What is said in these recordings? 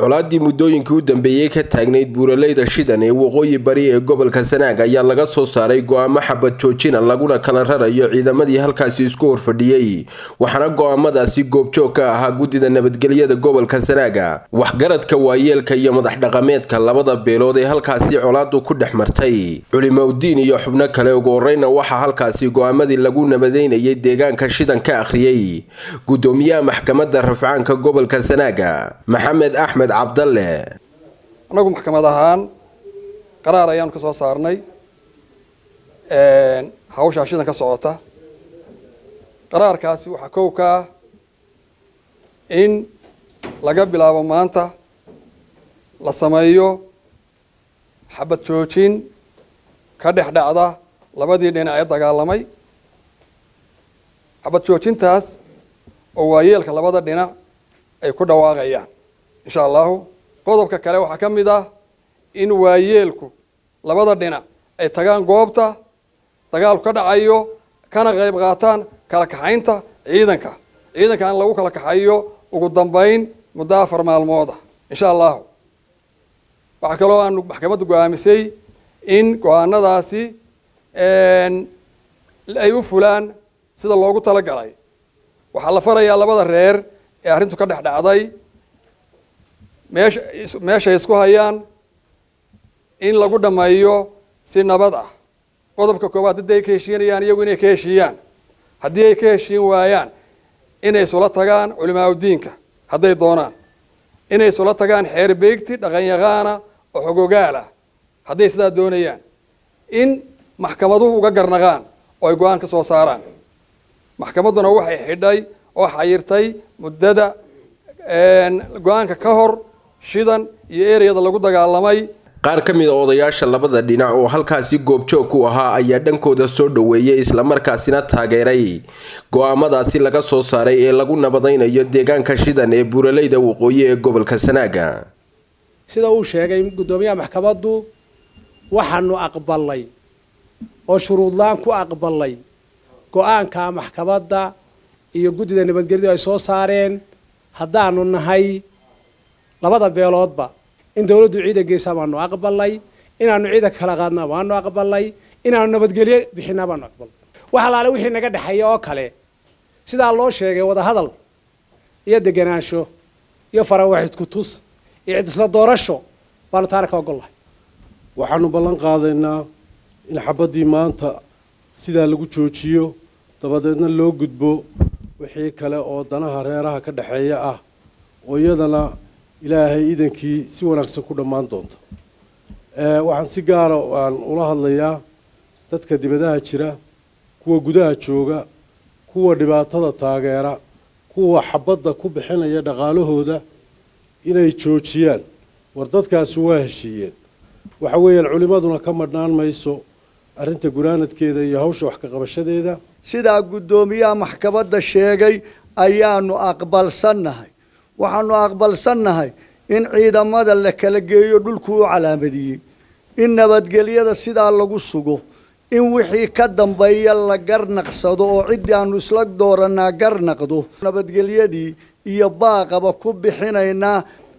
colaaddii muddooyinkii u dambeeyey ka taagnayd buuraleyda shidan ee waqooyi bari ee gobolka sanaag ayaa laga soo saaray go-aamo xabad joojina laguna kala rarayo ciidamadii halkaasi isku horfadhiyey waxaana go-aamadaasi goobjoog ka ahaa guddida nabadgelyada gobolka sanaaga waxgaradka waayeelka iyo madax dhaqameedka labada beelood ee halkaasi colaadu ku dhex martay culimowdiin iyo xubno kale ugu horeyna waxaa halkaasi go-aamadii lagu nabadeynayay deegaanka shidan ka akhriyey gudoomiyaha maxkamadda rafcaanka gobolka sanaaga maxamed axmed cabdalle annagu maxkamad ahaan qaraar ayaanu ka soo saarnay hawshaa shidan ka socota qaraarkaasi waxaa kow ka ah in laga bilaabo maanta la sameeyo xabad joojin ka dhex dhacda labadii dhinac ee dagaalamay xabad joojintaas oo waayeelka labada dhinac ay ku dhawaaqayaan insha allahu qodobka kale waxaa ka mid ah in waayeelku labada dhinac ay tagaan goobta dagaalku ka dhacayo kana qayb qaataan kala kaxaynta ciidanka ciidanka in lagu kala kaxayo ugu dambeyn muddo afar maalmooda insha allahu waxaa kaloo aanu maxkamadda go-aamisay in go-aanadaasi ay u fulaan sida loogu talagalay waxaa la farayaa labada reer ee arrintu ka dhex dhacday meesha meeshay isku hayaan in lagu dhameeyo si nabad ah qodobka koowaad haddii ay ka heshiinayaan iyagu inay ka heshiiyaan haddii ay ka heshiin waayaan inay isula tagaan culimaauddiinka hadday doonaan inay isula tagaan xeer beegti dhaqanyaqaana oo xogogaal ah hadday sidaa doonayaan in maxkamaduhu uga garnaqaan oo ay go-aan ka soo saaraan maxkamadduna waxay xidhay oo xayirtay muddada go-aanka ka hor shidan iyo ereyada lagu dagaalamay qaar ka mid a odayaasha labada dhinac oo halkaasi goobjoog ku ahaa ayaa dhankooda soo dhoweeyey islamarkaasina taageeray go-aamadaasi laga soo saaray ee lagu nabadaynayo deegaanka shidan ee buuraleyda waqooyi ee gobolka sanaaga sida uu sheegay guddoomiyaha maxkamaddu waxaanu aqbalay oo shuruudlaan ku aqbalay go-aanka maxkamadda iyo guddida nabadgelyadu ay soo saareen haddaanu nahay labada beeloodba in dawladdu ciidan geysaa baanu aqbalay inaanu ciidanka kala qaadna waanu aqbalay inaanu nabadgelyo bixinaa baanu aqbalay wax alaale wixii naga dhexeeya oo kale sidaa loo sheegay wadahadal iyo deganaansho iyo farawaxidku tus iyo cid isla doorasho baanu taana ka ogollahay waxaanu ballan qaadaynaa in xabaddii maanta sidaa lagu joojiyo dabadeedna loo gudbo wixii kale oo danaha reeraha ka dhexeeya ah oo iyadana ilaahay iidankii si wanaagsan ku dhammaan doonta waxaan si gaara aan ula hadlayaa dadka dibadaha jira kuwa gudaha jooga kuwa dhibaatada taageera kuwa xabadda ku bixinaya dhaqaalahooda inay joojiyaan war dadkaasi waa heshiiyeen waxa weeyaan culimmaduna ka madhnaan mayso arrinta gunaanadkeeda iyo hawsha wax ka qabashadeeda sidaa guddoomiyaha maxkamadda sheegay ayaanu aqbalsannahay waxaanu aqbalsannahay in ciidamada la kala geeyo dhulkuu u calaamadiyey in nabadgelyada sidaa lagu sugo in wixii ka dambeeya la garnaqsado oo ciddii aanu isla dooranaa garnaqdo nabadgelyadii iyo baaqaba ku bixinaynaa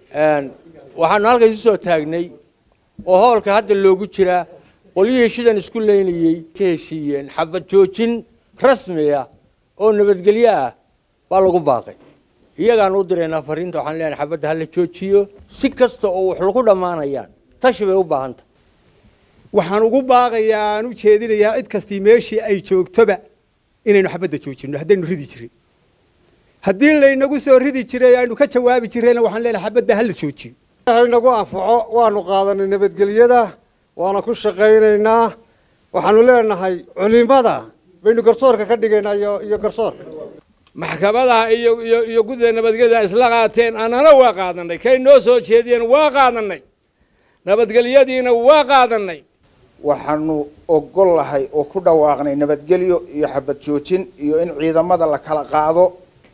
waxaanu halkaas usoo taagnay oo hoolka hadda loogu jiraa qolyihii shidan isku leynayey ka heshiiyeen xabad joojin rasmiya oo nabadgelyo ah baa lagu baaqay iyagaan u diraynaa fariinta waxaan leenahay xabadda hala joojiyo si kasta oo wax lagu dhammaanayaan tashi bay u baahanta waxaan ugu baaqayaa aan u jeedinayaa cid kastii meeshii ay joogtoba inaynu xabadda joojino haddaynu ridi jirin haddii laynagu soo ridi jiray aynu ka jawaabi jirayna waxaan leenahay xabadda hala joojiyo nagu anfaco waanu qaadanay nabadgelyada waana ku shaqaynaynaa waxaanu leenahay culimada baynu garsoorka ka dhigaynaa iyo garsoorka maxkamadaha iyo iyo iyo guddida nabadgelyada isla qaateen annana waa qaadanay kay noo soo jeediyeen waa qaadanay nabadgelyadiina waa qaadanay waxaanu ogol lahay oo ku dhawaaqnay nabadgelyo iyo xabad joojin iyo in ciidamada la kala qaado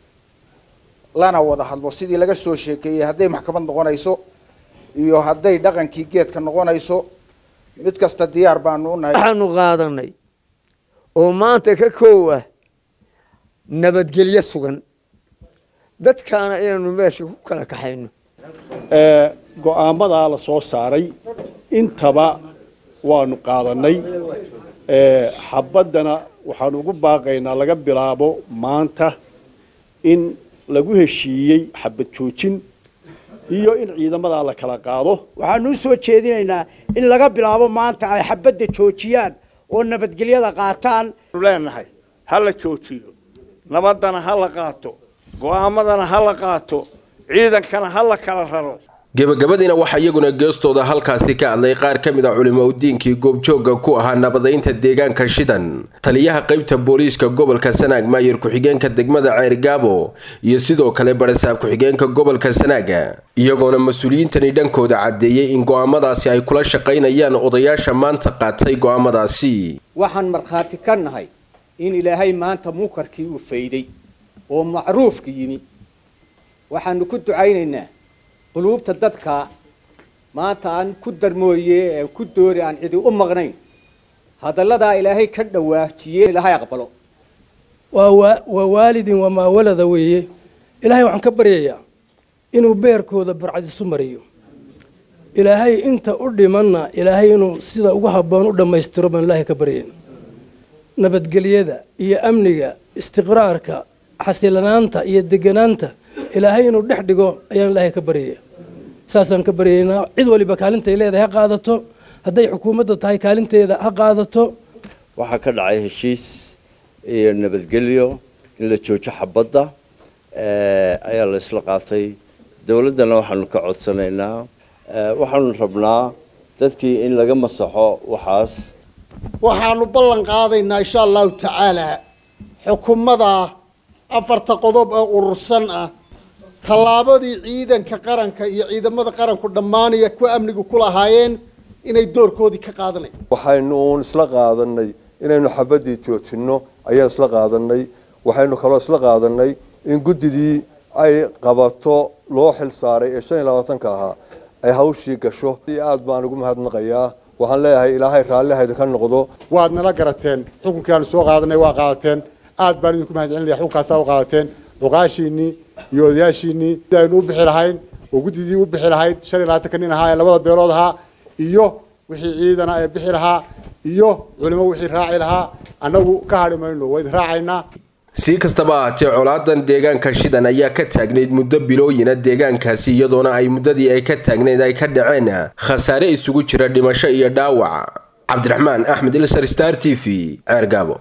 lana wada hadlo sidii laga soo sheekeeyey hadday maxkamad noqonayso iyo hadday dhaqankii geedka noqonayso mid kasta diyaar baanu unahay waxaanu qaadanay oo maanta ka koow ah nabadgelyo sugan dadkaana inaanu meesha ku kala kaxayno go-aamadaa la soo saaray intaba waanu qaadanay xabaddana waxaanu ugu baaqaynaa laga bilaabo maanta in lagu heshiiyey xabad joojin iyo in ciidamadaa la kala qaado waxaanu u soo jeedinaynaa in laga bilaabo maanta ay xabadda joojiyaan oo nabadgelyada qaataan leenahay ha la joojiyo nabaddana ha la qaato go'aamadana ha la qaato ciidankana ha la kala raro gebagabadiina waxaa iyaguna geestooda halkaasi ka hadlay qaar ka mid a culimo udiinkii goobjoogga ku ahaa nabadaynta deegaanka shidan taliyaha qaybta booliiska gobolka sanaag maayir ku-xigeenka degmada ceergaabo iyo sidoo kale barasaab ku-xigeenka gobolka sanaaga iyagoona mas-uuliyiintani dhankooda caddeeyey in go'aamadaasi ay kula shaqaynayaan odayaasha maanta qaatay go'aamadaasi waxaan markhaati ka nahay in ilaahay maanta munkarkii uu fayday oo macruufka yimi waxaanu ku ducaynaynaa quluubta dadka maanta aan ku darmooye ee ku doori aan cidi u maqnayn hadalladaa ilaahay ka dhawaajiyey ilaahay aqbalo waa waalidin waa maawalada weeye ilaahay waxaan ka baryayaa inuu beerkooda barcad isu mariyo ilaahay inta u dhimanna ilaahay inuu sida ugu habboon u dhammaystiro baan ilaahay ka baryayna nabadgelyada iyo amniga istiqraarka xasilanaanta iyo deganaanta ilaahay inuu dhex dhigo ayaan ilaahay ka baryaya saasaan ka baryaynaa cid waliba kaalintay leedahay ha qaadato hadday xukuumadda tahay kaalinteeda ha qaadato waxaa ka dhacay heshiis iyo nabadgelyo in la joojo xabadda ayaa la isla qaatay dowladdana waxaanu ka codsanaynaa waxaanu rabnaa dadkii in laga masaxo waxaas waxaanu ballan qaadaynaa insha allahu tacaalaa xukuumada afarta qodob ee urursan ah tallaabadii ciidanka qaranka iyo ciidamada qaranku dhammaanaya kuwa amnigu ku lahaayeen inay doorkoodii ka qaadanayaan waxaynu uun isla qaadanay inaynu xabaddii joojinno ayaan isla qaadanay waxaynu kaloo isla qaadanay in guddidii ay qabato loo xil saaray ee shan iyo labaatanka ahaa ay hawshii gasho aad baan ugu mahadnaqayaa waxaan leeyahay ilaahay raallihayda ka noqdo waad nala garateen xukunkii aanu soo qaadanay waa qaadateen aad baan idinku mahad celinaya xukunkaasaa u qaadateen cuqaashiinii iyo odayaashiinii si aynu u bixi lahayn oo guddidii u bixi lahayd shan iyo labaatanka nin ahaa ee labada beelood ahaa iyo wixii ciidana ee bixi lahaa iyo culimo wixii raaci lahaa annagu ka hadhi mayno wayd raacaynaa si kastaba ahaatee colaadan deegaanka shidan ayaa ka taagnayd muddo bilooyina deegaankaasi iyadoona ay muddadii ay ka taagnayd ay ka dhaceen khasaare isugu jira dhimasho iyo dhaawac cabdiraxmaan axmed ilsar star t v ceergaabo